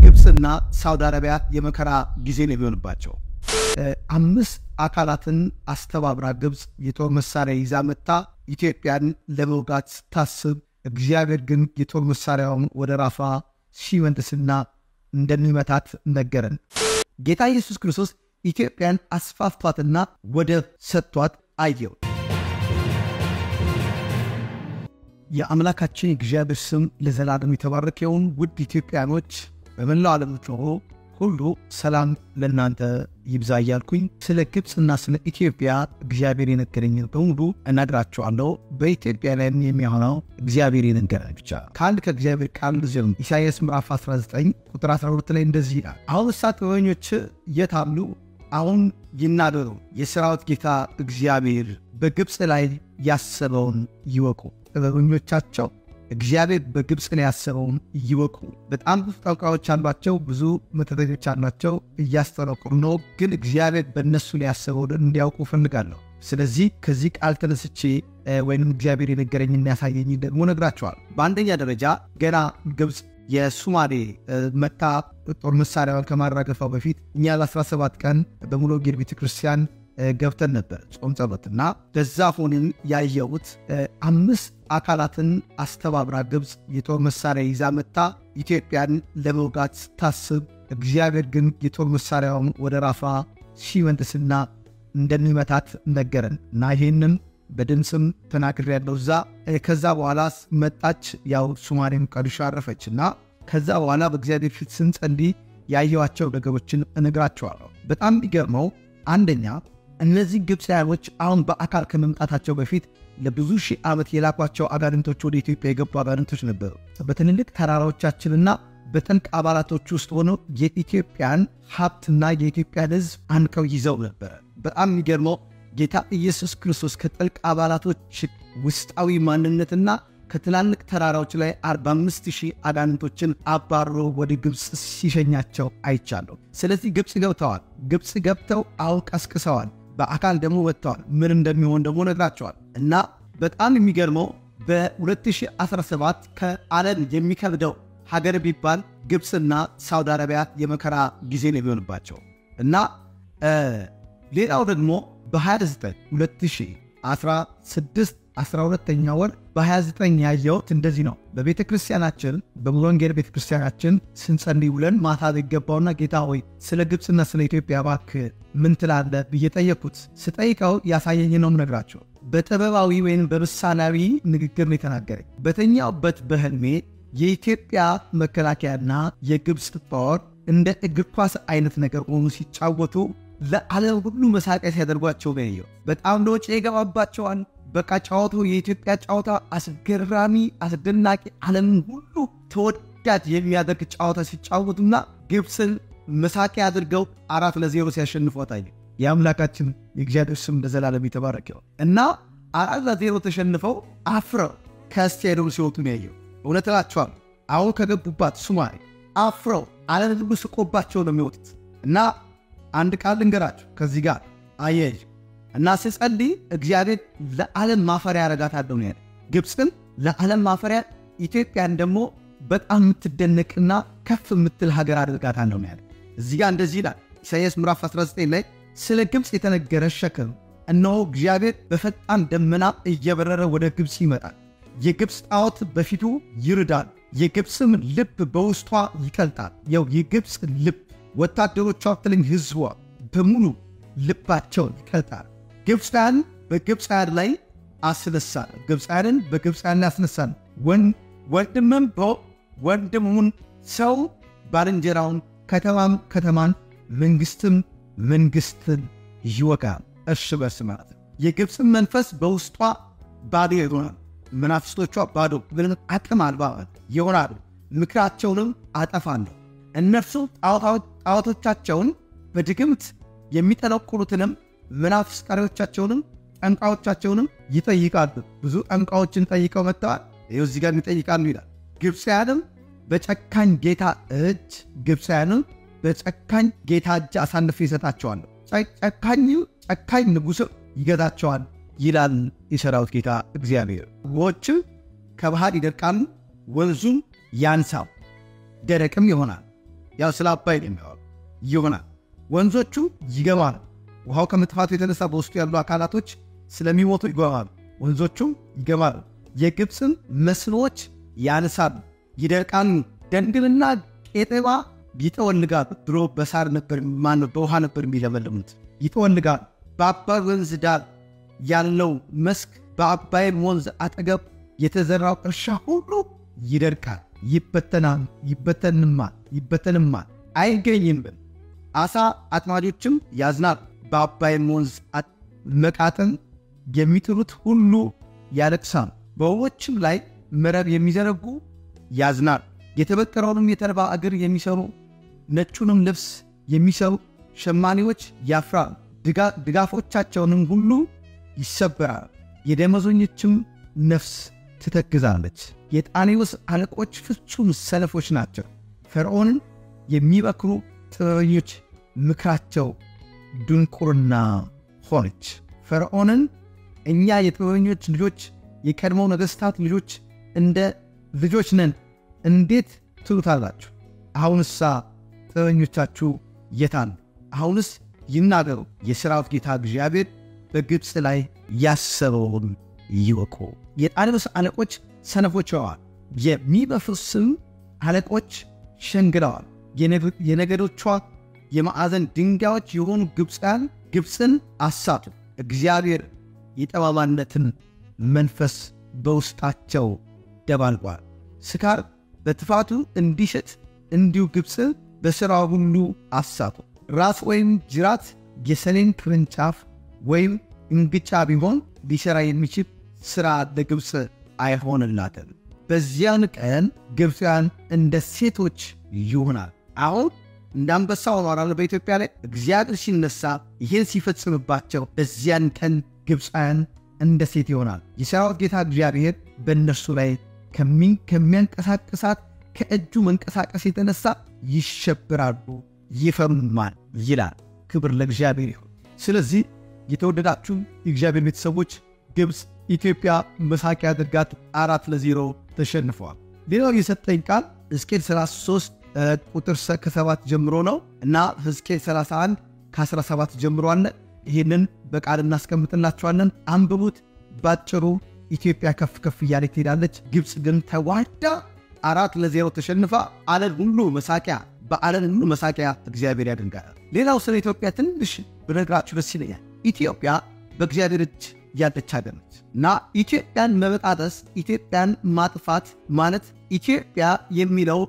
ግብፅና ሳውዲ አረቢያ የመከራ ጊዜ ነው የሚሆንባቸው። አምስት አካላትን አስተባብራ ግብፅ የጦር መሳሪያ ይዛ መታ ኢትዮጵያን ለመውጋት ስታስብ፣ እግዚአብሔር ግን የጦር መሳሪያውን ወደ ራሷ ሲመልስና እንደሚመታት ነገረን። ጌታ ኢየሱስ ክርስቶስ ኢትዮጵያን አስፋፍቷትና ወደብ ሰጥቷት አየው። የአምላካችን የእግዚአብሔር ስም ለዘላለም የተባረከ ይሁን። ውድ ኢትዮጵያኖች በመላው ዓለም ጮሆ ሁሉ ሰላም ለእናንተ ይብዛ እያልኩኝ ስለ ግብፅና ስለ ኢትዮጵያ እግዚአብሔር የነገረኝን በሙሉ እነግራችኋለሁ። በኢትዮጵያ ላይ የሚሆነው እግዚአብሔር የነገረን ብቻ ከአንድ ከእግዚአብሔር ቃል ዝም ኢሳይያስ ምዕራፍ 19 ቁጥር 12 ላይ እንደዚህ ይላል፣ አሁን እሳ ጥበበኞች የት አሉ? አሁን ይናገሩ፣ የሰራዊት ጌታ እግዚአብሔር በግብፅ ላይ ያሰበውን ይወቁ። ጥበበኞቻቸው እግዚአብሔር በግብፅ ላይ ያሰበውን ይወቁ። በጣም ብዙ ጠንቋዮች አሏቸው፣ ብዙ መተተኞች አሏቸው፣ እያስጠነቁሩ ነው። ግን እግዚአብሔር በእነሱ ላይ ያሰበውን እንዲያውቁ እፈልጋለሁ። ስለዚህ ከዚህ ቃል ተነስቼ ወይም እግዚአብሔር የነገረኝ የሚያሳየኝ ደግሞ ነግራቸዋል። በአንደኛ ደረጃ ገና ግብፅ የሱማሌ መታ ጦር መሳሪያዋን ከማራገፏ በፊት እኛ ለ17 ቀን በሙሉ ወንጌል ቤተክርስቲያን ገብተን ነበር ጾም ጸሎት እና በዛ ሆንን ያየሁት አምስት አካላትን አስተባብራ ግብፅ የጦር መሳሪያ ይዛ መታ ኢትዮጵያን ለመውጋት ስታስብ እግዚአብሔር ግን የጦር መሳሪያውን ወደ ራሷ ሲመልስና እንደሚመታት ነገረን እና ይህንም በድምፅም ተናግሬ ያለው እዛ ከዛ በኋላ መጣች። ያው ሱማሌም ቀድሾ አረፈች እና ከዛ በኋላ በእግዚአብሔር ፊት ስንጸልይ ያየኋቸው ነገሮችን እነግራቸዋለሁ። በጣም የሚገርመው አንደኛ እነዚህ ግብፃውያኖች አሁን በአካል ከመምጣታቸው በፊት ለብዙ ሺህ ዓመት የላኳቸው አጋንንቶች ወደ ኢትዮጵያ የገቡ አጋንንቶች ነበሩ። በትልልቅ ተራራዎቻችንና በጠንቅ አባላቶች ውስጥ ሆነው የኢትዮጵያን ሀብትና የኢትዮጵያን ሕዝብ አንቀው ይዘው ነበረ። በጣም የሚገርመው ጌታ ኢየሱስ ክርስቶስ ከጥልቅ አባላቶች ውስጣዊ ማንነትና ከትላልቅ ተራራዎች ላይ 45 ሺህ አጋንንቶችን አባሮ ወደ ግብፅ ሲሸኛቸው አይቻለሁ። ስለዚህ ግብፅ ገብተዋል። ግብፅ ገብተው አሁን ቀስቅሰዋል። በአካል ደግሞ ወጥተዋል። ምን እንደሚሆን ደግሞ ነግራቸዋል። እና በጣም የሚገርመው በ2017 ከዓለም የሚከብደው ሀገር ቢባል ግብፅና ሳውዲ አረቢያ የመከራ ጊዜ ነው የሚሆንባቸው እና ሌላው ደግሞ በ29 2016 12ኛ ወር በ29 ያየሁት እንደዚህ ነው። በቤተ ክርስቲያናችን በሙሉ ወንጌል ቤተ ክርስቲያናችን ስንጸልይ ውለን ማታ ይገባውና ጌታ ሆይ ስለ ግብፅና ስለ ኢትዮጵያ እባክህ ምን ትላለህ ብዬ ጠየቅኩት። ስጠይቀው ያሳየኝ ነው ነግራቸው። በጥበባዊ ወይም በምሳሌያዊ ንግግር ነው የተናገረኝ። በተኛውበት በህልሜ የኢትዮጵያ መከላከያና የግብፅ ጦር እንደ እግር ኳስ አይነት ነገር ሆኑ ሲጫወቱ ለዓለም ሁሉ መሳቂያ ሲያደርጓቸው ነው። በጣም ለውጭ የገባባቸዋል። በቃ ጨዋታው የኢትዮጵያ ጨዋታ አስገራሚ፣ አስደናቂ ዓለምን ሁሉ ተወዳጅ የሚያደርግ ጨዋታ ሲጫወቱና ግብፅን መሳቂያ አድርገው አራት ለዜሮ ሲያሸንፏት አየ። የአምላካችን የእግዚአብሔር ስም ለዘላለም የተባረከ እና አራት ለዜሮ ተሸንፈው አፍረው ከስቴዲየም ሲወጡ ነው ያየው። እውነት እላቸዋለሁ አሁን ከገቡባት ሱማሌ አፍረው ዓለም ሁሉ ስቆባቸው ነው የሚወጡት እና አንድ ቃል ልንገራችሁ ከዚህ ጋር አየህ እና ስጸልይ እግዚአብሔር ለዓለም ማፈሪያ ያረጋታለሁ ነው ያለ። ግብፅን ለዓለም ማፈሪያ፣ ኢትዮጵያን ደግሞ በጣም የምትደነቅና ከፍ የምትል ሀገር አድርጋታለሁ ነው ያለ። እዚህ ጋር እንደዚህ ይላል ኢሳይያስ ምዕራፍ 19 ላይ ስለ ግብፅ የተነገረ ሸክም፣ እነሆ እግዚአብሔር በፈጣን ደመና እየበረረ ወደ ግብፅ ይመጣል። የግብፅ ጣዖት በፊቱ ይርዳል፣ የግብፅም ልብ በውስጧ ይቀልጣል። ያው የግብፅ ልብ ወታደሮቿ ትልኝ ህዝቧ በሙሉ ልባቸውን ይቀልጣል። ግብፃን በግብፃያን ላይ አስነሳል። ግብፃያንን በግብፃያን ላይ አስነሳል። ወንድምም ወንድሙን፣ ሰው ባልንጀራውን፣ ከተማም ከተማን፣ መንግስትም መንግስትን ይወጋል። እርስ በርስ ማለት ነው። የግብፅን መንፈስ በውስጧ ባዶ ይሆናል። መናፍስቶቿ ባዶ ምንም አቅም አልባ ይሆናሉ። ምክራቸውንም አጠፋለሁ። እነርሱ ጣዖቶቻቸውን በድግምት የሚጠነቁሉትንም መናፍስት ቀሪዎቻቸውንም ጠንቋዮቻቸውንም ይጠይቃሉ። ብዙ ጠንቋዮችን ጠይቀው መጥተዋል። ይኸው እዚህ ጋር ይጠይቃሉ ይላል። ግብፃያንም በጨካኝ ጌታ እጅ ግብፃያንም በጨካኝ ጌታ እጅ አሳልፌ ይሰጣቸዋለሁ፣ ጨካኝ ጨካኝ ንጉሥም ይገዛቸዋል ይላል የሰራዊት ጌታ እግዚአብሔር። ውኆችም ከባህር ይደርቃሉ፣ ወንዙም ያንሳው ደረቅም ይሆናል። ያው ስለ አባይ ነው የሚያወሩ ይሆናል። ወንዞቹ ይገማሉ። ውሃው ከመጥፋቱ የተነሳ በውስጡ ያሉ አካላቶች ስለሚሞቱ ይገማሉ። ወንዞቹም ይገማሉ። የግብፅን መስኖዎች ያነሳሉ፣ ይደርቃሉ። ደንግልና ቄጠማ ይጠወልጋሉ። ድሮ በሳር ነበር ማነው በውሃ ነበር የሚለመልሙት። ይጠወልጋሉ። በአባይ ወንዝ ዳር ያለው መስክ በአባይም ወንዝ አጠገብ የተዘራው እርሻ ሁሉ ይደርቃል፣ ይበተናል፣ ይበተንማል፣ ይበተንማል፣ አይገኝም። አሳ አጥማጆችም ያዝናል። በአባይም ወንዝ መቃጥን የሚጥሉት ሁሉ ያለቅሳል። በውኆችም ላይ መረብ የሚዘረጉ ያዝናል። የተበጠረውንም የተልባ እግር የሚሰሩ ነጩንም ልብስ የሚሰሩ ሸማኔዎች ያፍራል። ድጋፎቻቸውንም ሁሉ ይሰበራል። የደመዞኞችም ነፍስ ትተግዛለች። የጣኔዎስ አለቆች ፍጹም ሰነፎች ናቸው። ፈርዖንን የሚመክሩ ጥበበኞች ምክራቸው ድንቁርና ሆነች። ፈርዖንን እኛ የጥበበኞች ልጆች የቀድሞው ነገሥታት ልጆች እንደ ልጆች ነን እንዴት ትሉታላችሁ? አሁንሳ ጥበበኞቻችሁ የታን? አሁንስ ይናገሩ። የሠራዊት ጌታ እግዚአብሔር በግብፅ ላይ ያሰበውን ይወቁ። የጣኔዎስ አለቆች ሰነፎች ሆነዋል። የሚበፍስም አለቆች ሸንግለዋል። የነገዶቿ የማዕዘን ድንጋዮች የሆኑ ግብፃን ግብፅን አሳቱ። እግዚአብሔር የጠማማነትን መንፈስ በውስጣቸው ደባልቋል። ስካር በትፋቱ እንዲሸት እንዲሁ ግብፅን በሥራው ሁሉ አሳቱ። ራስ ወይም ጅራት የሰሌን ቅርንጫፍ ወይም እንግጫ ቢሆን ሊሠራ የሚችል ሥራ ለግብፅ አይሆንላትም። በዚያን ቀን ግብፃውያን እንደ ሴቶች ይሆናል። አሁን እንደ አንበሳ ሆኗል በኢትዮጵያ ላይ እግዚአብሔር ሲነሳ ይህን ሲፈጽምባቸው በዚያን ቀን ግብፃውያን እንደ ሴት ይሆናል። የሰራዊት ጌታ እግዚአብሔር በእነርሱ ላይ ከሚያንቀሳቅሳት ከእጁ መንቀሳቀስ የተነሳ ይሸብራሉ፣ ይፈሩማል ይላል። ክብር ለእግዚአብሔር ይሁን። ስለዚህ የተወደዳችሁ የእግዚአብሔር ቤተሰቦች ግብፅ ኢትዮጵያ መሳቂያ አድርጋት አራት ለዜሮ ተሸንፈዋል። ሌላው የሰጠኝ ቃል ሕዝቅኤል 33 ቁጥር ከሰባት ጀምሮ ነው እና ሕዝቅኤል 31 ከ17 ጀምሮ አለ። ይህንን በቃል እናስቀምጥላችኋለን። አንብቡት። ባጭሩ ኢትዮጵያ ከፍ ከፍ እያለ ትሄዳለች። ግብፅ ግን ተዋዳ አራት ለዜሮ ተሸንፋ ዓለም ሁሉ መሳቂያ በዓለም ሁሉ መሳቂያ እግዚአብሔር ያደርጋል። ሌላው ስለ ኢትዮጵያ ትንሽ ብነግራችሁ ደስ ይለኛል። ኢትዮጵያ በእግዚአብሔር እጅ ያለች ሀገር ነች እና ኢትዮጵያን መበጣጠስ ኢትዮጵያን ማጥፋት ማለት ኢትዮጵያ የሚለው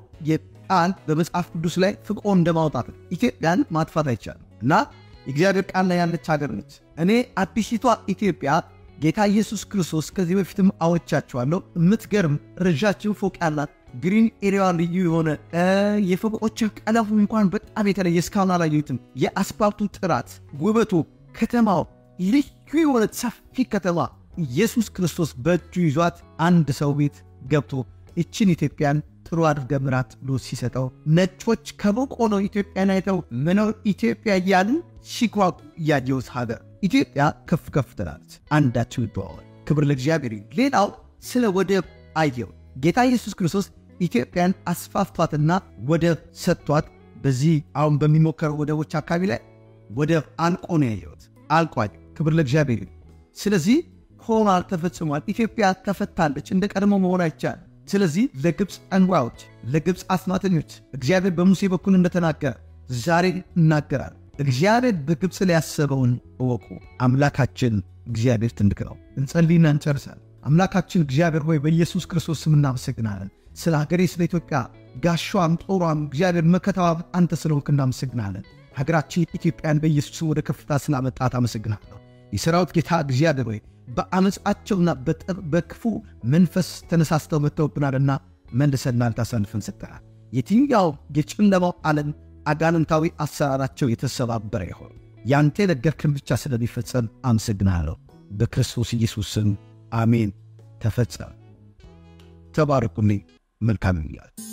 ቃል በመጽሐፍ ቅዱስ ላይ ፍቆ እንደማውጣት ነው። ኢትዮጵያን ማጥፋት አይቻልም እና የእግዚአብሔር ቃል ላይ ያለች ሀገር ነች። እኔ አዲሲቷ ኢትዮጵያ ጌታ ኢየሱስ ክርስቶስ ከዚህ በፊትም አወቻችኋለሁ። የምትገርም ረዣችን ፎቅ ያላት ግሪን ኤሪያ ልዩ የሆነ የፎቆች ቀለሙ እንኳን በጣም የተለየ እስካሁን አላየሁትም። የአስፓልቱ ጥራት፣ ውበቱ፣ ከተማው ልዩ የሆነ ሰፊ ከተማ ኢየሱስ ክርስቶስ በእጁ ይዟት አንድ ሰው ቤት ገብቶ ይችን ኢትዮጵያን ጥሩ አድርገ ምራት ብሎ ሲሰጠው ነጮች ከሩቅ ሆነው ኢትዮጵያን አይተው ምነው ኢትዮጵያ እያሉ ሲጓጉ እያየሁት ሀገር ኢትዮጵያ ከፍ ከፍ ትላለች። አንዳቸው ይተዋወል። ክብር ለእግዚአብሔር። ሌላው ስለ ወደብ አየው። ጌታ ኢየሱስ ክርስቶስ ኢትዮጵያን አስፋፍቷትና ወደብ ሰጥቷት፣ በዚህ አሁን በሚሞከሩ ወደቦች አካባቢ ላይ ወደብ አንቆ ነው ያየሁት። አልቋል። ክብር ለእግዚአብሔር። ስለዚህ ሆኗል፣ ተፈጽሟል። ኢትዮጵያ ተፈታለች። እንደ ቀድሞ መሆን አይቻልም። ስለዚህ ለግብፅ ጠንቋዮች፣ ለግብፅ አስማተኞች እግዚአብሔር በሙሴ በኩል እንደተናገረ ዛሬ እናገራል። እግዚአብሔር በግብፅ ላይ ያሰበውን እወቁ። አምላካችን እግዚአብሔር ትልቅ ነው። እንጸልይና እንጨርሳለን። አምላካችን እግዚአብሔር ሆይ በኢየሱስ ክርስቶስ ስም እናመሰግናለን። ስለ ሀገሬ ስለ ኢትዮጵያ ጋሻም ጦሯም እግዚአብሔር መከታዋ አንተ ስለሆንክ እናመሰግናለን። ሀገራችን ኢትዮጵያን በኢየሱስ ስም ወደ ከፍታ ስላመጣት አመሰግናለሁ። የሰራዊት ጌታ እግዚአብሔር ሆይ በአመፃቸውና በክፉ መንፈስ ተነሳስተው መጥተውብናልና መልሰን ላንተ አሳልፈን ሰጠናል። የትኛው የጨለማው ዓለም አጋንንታዊ አሰራራቸው የተሰባበረ ይሆን ያንተ የነገርክን ብቻ ስለሚፈጸም አመሰግናለሁ። በክርስቶስ ኢየሱስ ስም አሜን። ተፈጸመ። ተባረኩልኝ። መልካም ይላል